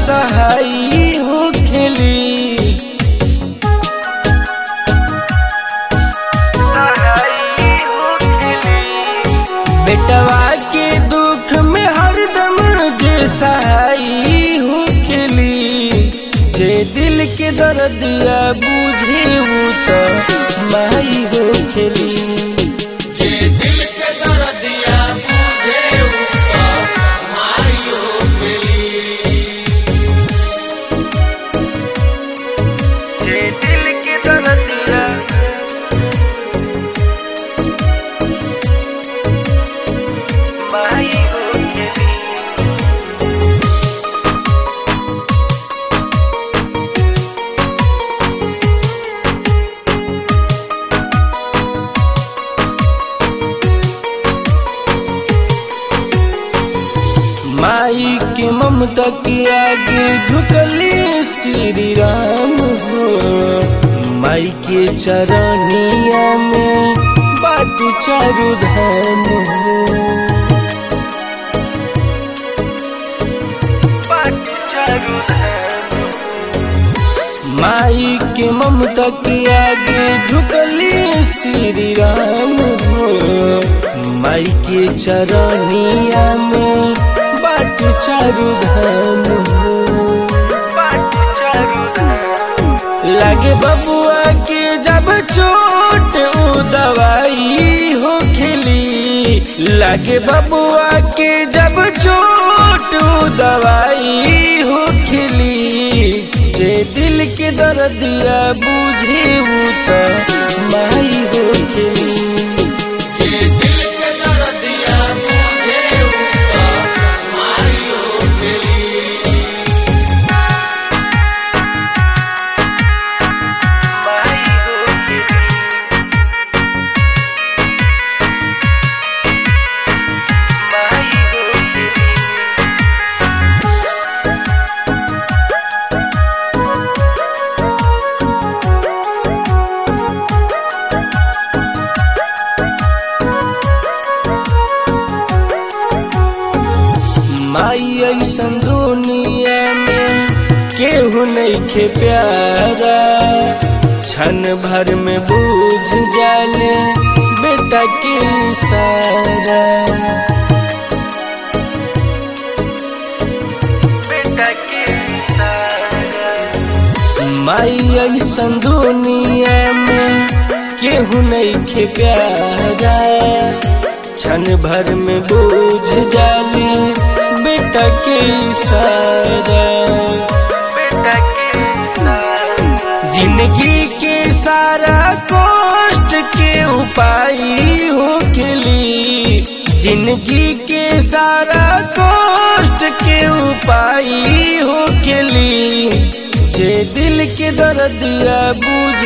सहाई हो खेली बेटवा के दुख में हरदम जे सहाई हो खेली जे दिल के दर्दिया बुझे उ तो माई हो खेली जे दिल के दर्दिया बुझे उसका मारियो खेली जे दिल के दर्दिया माई हो खेली माई के ममता के आगे झुकले श्री राम हो माई के चरनिया में बाट चारु धाम हो बाट चारु धाम माई के ममता के आगे झुकले श्री राम हो माई के चरनिया में बाट चारु धाम हो बाट चारु धाम लागे बबुआ के जब चोट उ दवाई हो खेली लागे बबुआ के जब चोट उ दवाई हो खेली जे दिल के दर्दिया बुझे उ तो माई हो खेली जे दिल के दर्दिया बुझे उसका मारियो खेली माई हो खेली माई हो खेली माई ऐसन दुनिया में केहू नहीं खे प्यारा क्षण भर में बूझ जाले बेटा के सारा बेटा के सारा माई ऐसन दुनिया में केहू नहीं खे प्यारा क्षण भर में बूझ जाली बेटा के सारा बेटा के जिंदगी के सारा कष्ट के उपाय हो खेली जिंदगी के सारा कष्ट के उपाय हो खेली जे दिल के दर्दिया बुझ